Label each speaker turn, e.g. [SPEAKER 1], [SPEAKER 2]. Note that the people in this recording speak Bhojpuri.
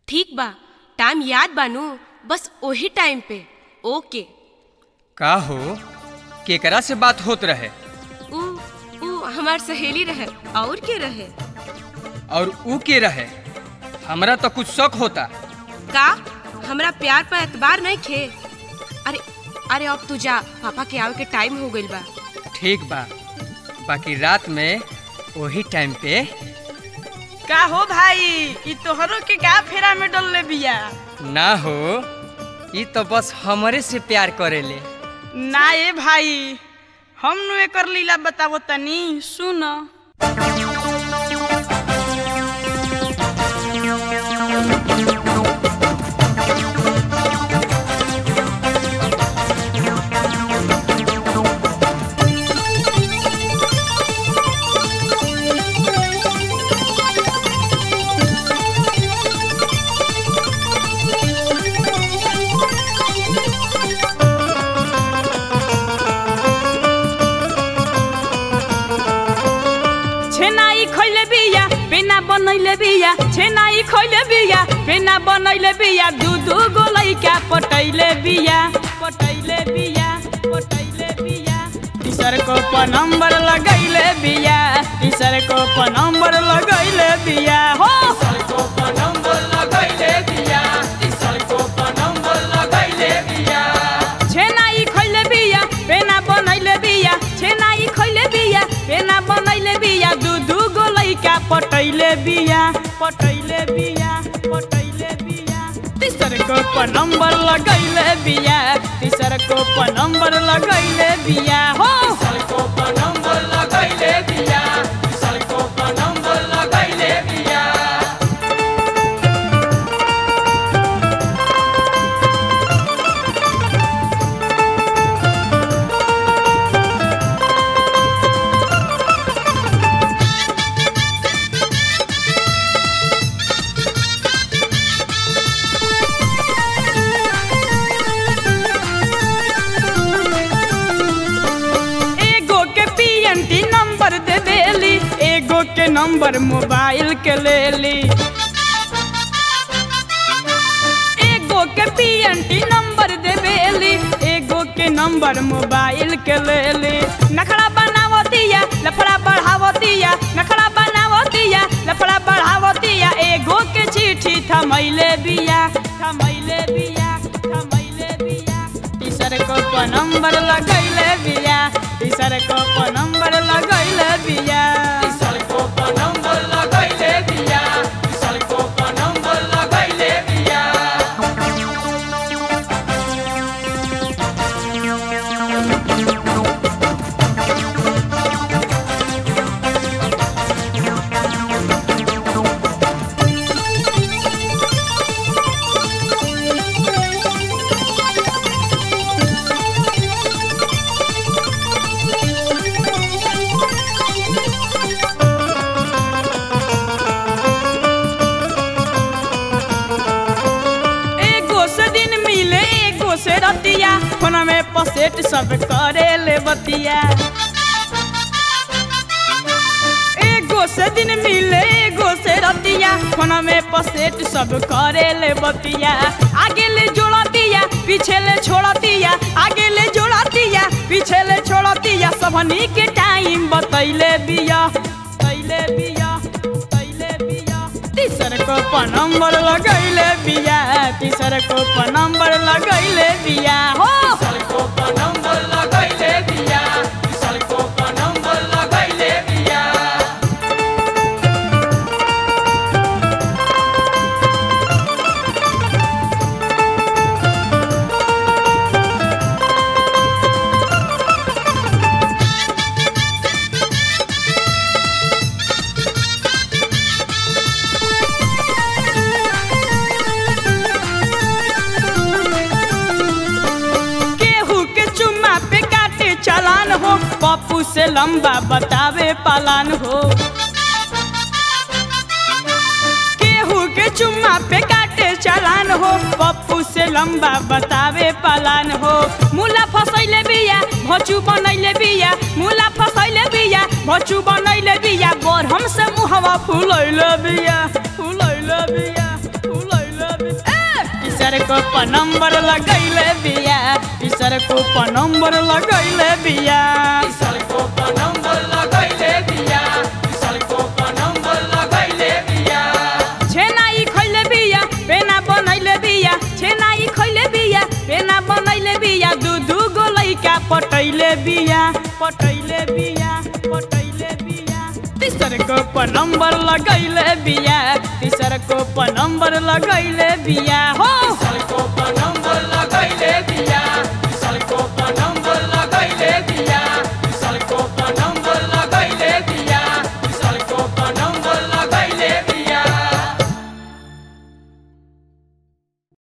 [SPEAKER 1] ठीक बा टाइम याद बानू बस ओही टाइम पे ओके
[SPEAKER 2] का हो केकरा से बात होत रहे
[SPEAKER 1] ऊ ऊ हमार सहेली रहे और के रहे
[SPEAKER 2] और ऊ के रहे हमरा तो कुछ शक होता
[SPEAKER 1] का हमरा प्यार पर एतबार नहीं खे अरे अरे अब तू जा पापा के आवे के टाइम हो गइल बा
[SPEAKER 2] ठीक बा बाकी रात में वही टाइम पे
[SPEAKER 3] का हो भाई ई तोहरो के का फेरा में डलले बिया
[SPEAKER 2] ना हो ई तो बस हमरे से प्यार करेले
[SPEAKER 3] ना ए भाई हम नु एकर लीला बतावो तनी सुन छेनाई खइले बिया पेना बनैले बिया छेनाई खइले बिया पेना बनैले बिया दू दू गो लइका पटैले बिया पटैले बिया पटैले बिया टीचर को प नंबर लगैले बिया टीचर को प नंबर लगैले बिया हो छेनाई खइले बिया पेना बनैले बिया छेनाई खइले बिया पेना बनैले बिया दू दू गो लइका पटैले बिया पटैले बिया पटैले बिया तीसर को प नंबर लगैले बिया तीसर को प नंबर लगैले बिया हो एगो के पीएनटी नंबर दे देली एगो के नंबर मोबाइल के लेली एगो के पीएनटी नंबर दे देली एगो के नंबर मोबाइल के लेली नखरा बनावतिया लफड़ा बढ़ावतिया नखरा बनावतिया लफड़ा बढ़ावतिया एगो के चिट्ठी थमैले बिया थमैले बिया थमैले बिया टीचर को प नंबर लगैले बिया टीचर को प नंबर लगैले बिया एगो से दिन मिले एगो से रतिया फोन में पसेट सब करे ले बतिया एगो से दिन मिले एगो से रतिया फोन में पसेट सब करे ले बतिया आगे ले जोड़तिया पीछे ले छोड़तिया आगे ले जोड़तिया पीछे ले छोड़तिया सबनी के टाइम बतैले बिया बतैले बिया बतैले बिया तीसर को प नंबर लगैले बिया तीसर को प नंबर लगैले बिया हो केहू के चुम्मा पे काटे चालान हो पप्पू से लंबा बतावे पालान हो केहू के चुम्मा पे काटे चालान हो पप्पू से लंबा बतावे पालान हो मुला फसैले बिया भचू बनैले बिया मुला फसैले बिया भचू बनैले बिया बरहम से मुहवा फुलैले बिया फुलैले बिया फुलैले तीसर को नंबर लगैले बिया तीसर को नंबर लगैले बिया छेनाई खैले बिया पेना बनैले बिया छेनाई खैले बिया पेना बनैले बिया दू दू गो लैका पटैले बिया पटैले बिया पटैले बिया तीसर को नंबर लगैले बिया तीसर को नंबर लगैले बिया हो
[SPEAKER 4] नंबर लगैले बिया